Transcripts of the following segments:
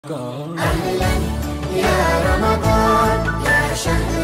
أهلا يا رمضان يا شهر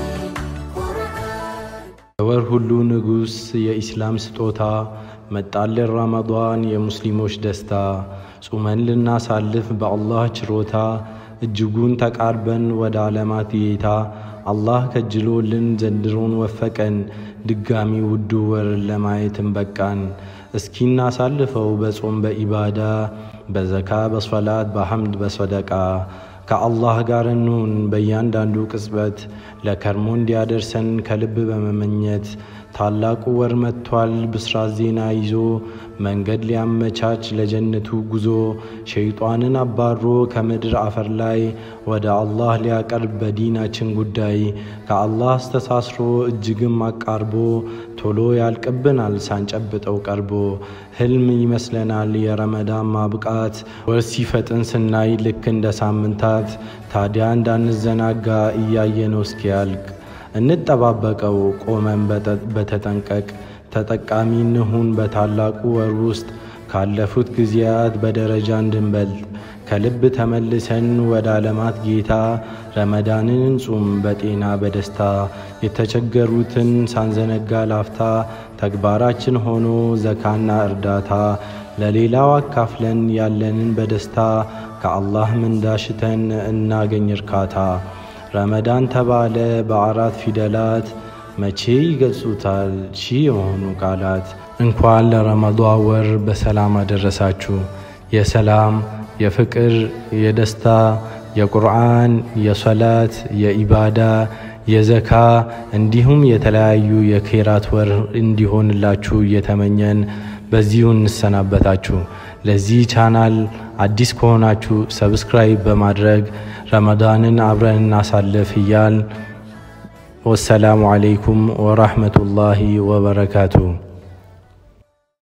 القرآن የወር ሁሉ ንጉሥ የኢስላም ስጦታ መጣልን ረመዷን የሙስሊሞች ደስታ ጹመን ልናሳልፍ በአላህ ችሮታ እጅጉን ተቃርበን ወደ ዓለማት ጌታ አላህ ከጅሎልን ዘንድሮን ወፈቀን ድጋሚ ውዱ ወርን ለማየትን በቃን። እስኪ እናሳልፈው በጾም በኢባዳ በዘካ በሶላት በሐምድ በሰደቃ ከአላህ ጋር እንሁን በእያንዳንዱ ቅጽበት ለከርሞ እንዲያደርሰን ከልብ በመመኘት ታላቁ ወር መጥቷል ብስራት ዜና ይዞ መንገድ ሊያመቻች ለጀነቱ ጉዞ ሸይጧንን አባሮ ከምድር አፈር ላይ ወደ አላህ ሊያቀርብ በዲናችን ጉዳይ ከአላህ አስተሳስሮ እጅግም አቃርቦ ቶሎ ያልቅብናል ሳንጨብጠው ቀርቦ ህልም ይመስለናል የረመዳን ማብቃት ወር ሲፈጥን ስናይ ልክ እንደ ሳምንታት ታዲያ እንዳንዘናጋ እያየነው እስኪያልቅ እንጠባበቀው ቆመን በተጠንቀቅ ተጠቃሚ እንሁን በታላቁ ወር ውስጥ ካለፉት ጊዜያት በደረጃ እንድንበልጥ ከልብ ተመልሰን ወደ ዓለማት ጌታ ረመዳንን እንጹም በጤና በደስታ የተቸገሩትን ሳንዘነጋ ላፍታ ተግባራችን ሆኖ ዘካና እርዳታ ለሌላው አካፍለን ያለንን በደስታ ከአላህ ምንዳሽተን እናገኝ እርካታ። ረመዳን ተባለ በአራት ፊደላት መቼ ይገልጹታል ሺህ የሆኑ ቃላት። እንኳን ለረመዷን ወር በሰላም አደረሳችሁ። የሰላም የፍቅር የደስታ የቁርአን የሶላት የኢባዳ የዘካ እንዲሁም የተለያዩ የኬራት ወር እንዲሆንላችሁ እየተመኘን በዚሁ እንሰናበታችሁ። ለዚህ ቻናል አዲስ ከሆናችሁ ሰብስክራይብ በማድረግ ረመዳንን አብረን እናሳልፍ እያል ወሰላሙ አለይኩም ወራህመቱላሂ ወበረካቱ።